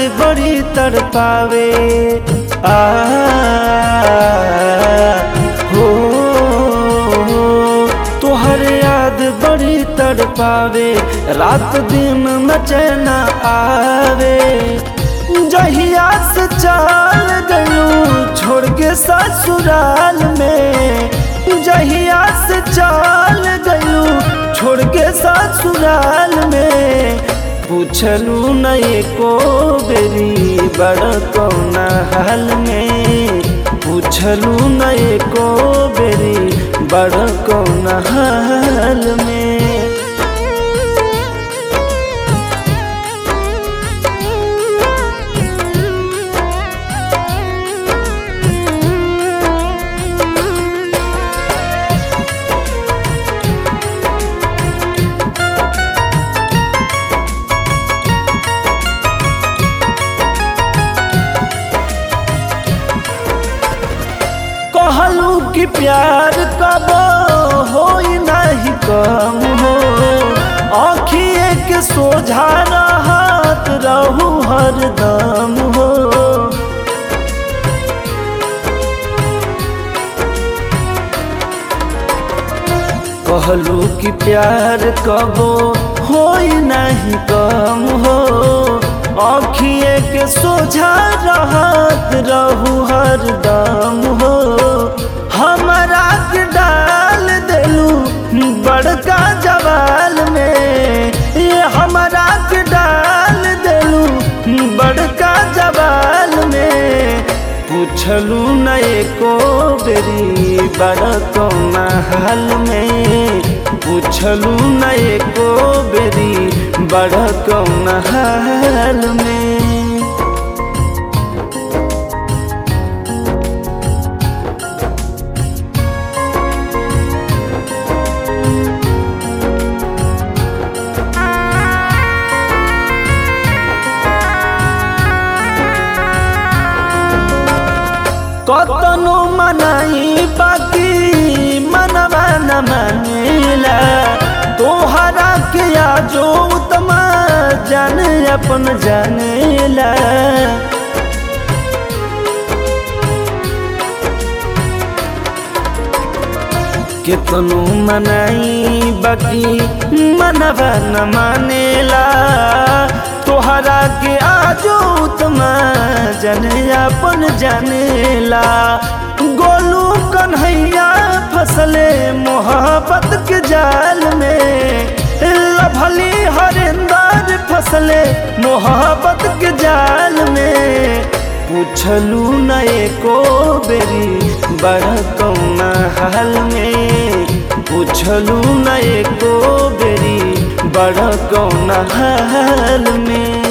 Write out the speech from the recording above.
बड़ी तड़पावे आ हो तोहर याद बड़ी तड़पावे रात दिन में चैन आवे जहिया से चाल गलू छोड़ के ससुराल में जहिया से चाल गलू छोड़ के ससुराल में पूछलू नहीं को बेरी बड़ कौना हाल में पूछलू नहीं को बेरी बड़ कौना हाल में कहलू कि प्यार कब हो नहीं कम हो आखिए के सोझा रहत रहू हरदम हो कहलू कि प्यार कब हो नहीं कम हो आखिए के सोझा रहत रहू हरदम हो हमारा के डाल देलू बड़का जवाल में ये हमारा के डाल देलू बड़का जवाल में पूछलू नहीं को बेरी बड़ कौना हाल में पूछलू नहीं को बेरी बड़ कौना हाल में कतनो मनाई बाकी मनवा न मानेला तोहरा के आजो उत्तमा जान अपन जानेला कितनो मनाई बाकी मनवा न मानेला तोहरा के आजो उत्तमा जने अपन जानेला गोलू कन्हैया फसले मोहब्बत के जाल में लभली हरिंदर फसले मोहब्बत के जाल में पूछलू नए को बेरी बड़ कौना हाल में पूछलू नए को बेरी बड़ कौना हाल में